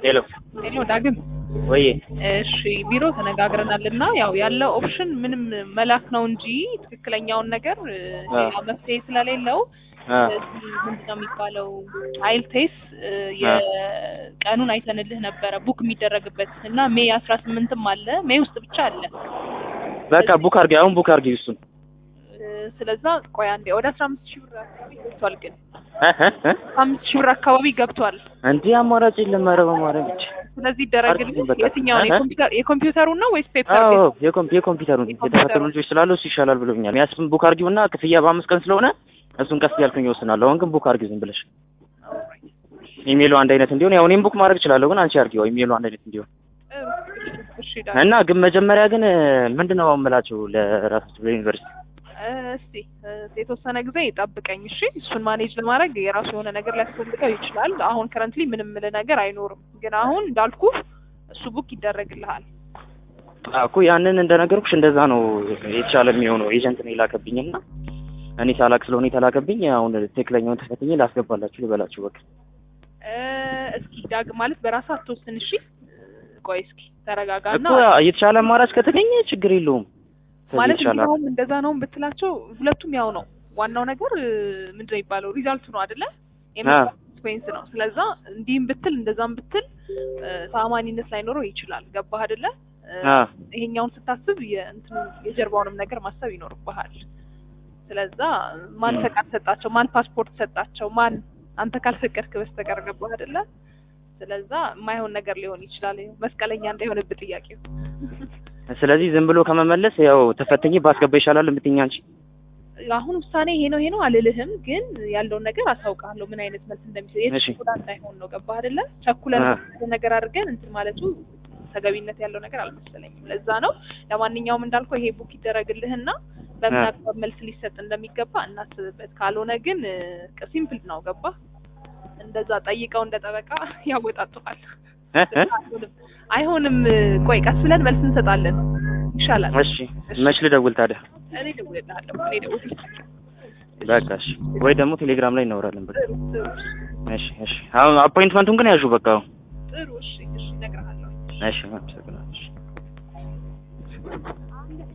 ሄሎ ሄሎ ዳግም ወይ እሺ ቢሮ ተነጋግረናል እና ያው ያለው ኦፕሽን ምንም መላክ ነው እንጂ ትክክለኛውን ነገር እ, አ። ሌላ መፍትሄ ስለሌለው አ እዚህ ምንድነው የሚባለው አይል ቴስ የቀኑን አይተንልህ ነበረ ቡክ የሚደረግበት እና ሜይ አስራ ስምንትም አለ ሜይ ውስጥ ብቻ አለ በቃ ቡክ አድርጊ፣ አሁን ቡክ አድርጊ እሱን እ፣ ስለዛ ቆይ አንዴ ወደ አስራ አምስት ሺህ ብር አካባቢ ገብቷል ግን እ እ እ አምስት ሺህ ብር አካባቢ ገብቷል እንዲህ አማራጭ የለም። ኧረ በማርያም ብቻ ስለዚህ ይደረግልህ አድርጊኝ በቃ። የትኛውን እ እ? የኮምፒውተር የኮምፒውተሩን ነው ወይስ ፔፐር አዎ ቤዝ የኮምፒ የኮምፒውተሩን የኮምፒውተሩን። የተፈተኑ ልጆች ስላሉ እሱ ይሻላል ብሎኛል። ያስብን ቡክ አድርጊውና ክፍያ በአምስት ቀን ስለሆነ እሱን ቀስ እያልኩኝ እወስናለሁ። አሁን ግን ቡክ አድርጊው ዝም ብለሽ ኢሜሉ አንድ አይነት እንዲሆን ያው እኔም ቡክ ማድረግ እችላለሁ፣ ግን አንቺ አድርጊው ኢሜሉ አንድ አይነት እንዲሆን እሺ ዳግም እና ግን መጀመሪያ ግን ምንድን ነው የምላቸው ለራሳቸው ለዩኒቨርሲቲ እ፣ እስቲ እ፣ የተወሰነ ጊዜ ጠብቀኝ እሺ። እሱን ማኔጅ ለማድረግ የራሱ የሆነ ነገር ሊያስፈልገው ይችላል። አሁን ከረንትሊ ምንም ምል ነገር አይኖርም፣ ግን አሁን እንዳልኩ እሱ ቡክ ይደረግልሃል። አዎ እኮ ያንን እንደነገርኩሽ እንደዛ ነው የተሻለ የሚሆነው። ኤጀንት ነው የላከብኝና እኔ ሳላቅ ስለሆነ የተላከብኝ አሁን ትክክለኛውን ተፈትኜ ላስገባላችሁ ልበላችሁ በቃ እ፣ እስኪ ዳግም ማለት በራስህ አትወስን እሺ። ቆይ እስኪ ተረጋጋና እኮ የተሻለ አማራጭ ከተገኘ ችግር የለውም። ከዚህ ማለት የተሻለ እንደውም እንደዛ ነው ብትላቸው ሁለቱም ያው ነው። ዋናው ነገር እ፣ ምንድነው የሚባለው ሪዛልቱ ነው አይደለ? ኤክስፔንስ ነው። ስለዛ እንዲህም ብትል እንደዛም ብትል እ፣ ተአማኒነት ላይኖረው ይችላል። ገባህ አይደለ? እ፣ አ ይሄኛውን ስታስብ የእንትኑ የጀርባውንም ነገር ማሰብ ይኖርብሃል። ስለዛ ማን ፈቃድ ሰጣቸው? ማን ፓስፖርት ሰጣቸው? ማን አንተ ካልፈቀድክ በስተቀር ገባህ አይደለ? ስለዛ የማይሆን ነገር ሊሆን ይችላል። መስቀለኛ እንዳይሆንብህ ጥያቄው። ስለዚህ ዝም ብሎ ከመመለስ ያው ተፈትኜ ባስገባ ይሻላል የምትይኝ አንቺ። አሁን ውሳኔ ይሄ ነው ይሄ ነው አልልህም፣ ግን ያለውን ነገር አሳውቃለሁ ምን አይነት መልስ እንደሚሰጥ እሺ። የት ጉዳት እንዳይሆን ነው። ገባህ አይደለ? ቸኩለን አ። ነገር አድርገን እንትን ማለቱ ተገቢነት ያለው ነገር አልመሰለኝም። ለዛ ነው ለማንኛውም እንዳልከው ይሄ ቡክ ይደረግልህና በምን አ። አግባብ መልስ ሊሰጥ እንደሚገባ እናስብበት። ካልሆነ ግን ሲምፕል ነው። ገባህ? እንደዛ ጠይቀው እንደ ጠበቃ ያወጣጡሃል። እ እ? አይሆንም አይሆንም። ቆይ ቀስ ብለን መልስ እንሰጣለን ይሻላል። እሺ መች ልደውል ታዲያ? እኔ እደውልልሃለሁ። እኔ እደውልልሃለሁ። በቃ እሺ። ወይ ደግሞ ቴሌግራም ላይ እናወራለን። በቃ ጥሩ ጥሩ እሺ እሺ። አሁን አፖይንትመንቱን ግን ያዡ በቃ። አሁን ጥሩ እሺ እሺ እነግርሃለሁ። እሺ አመሰግናለሁ።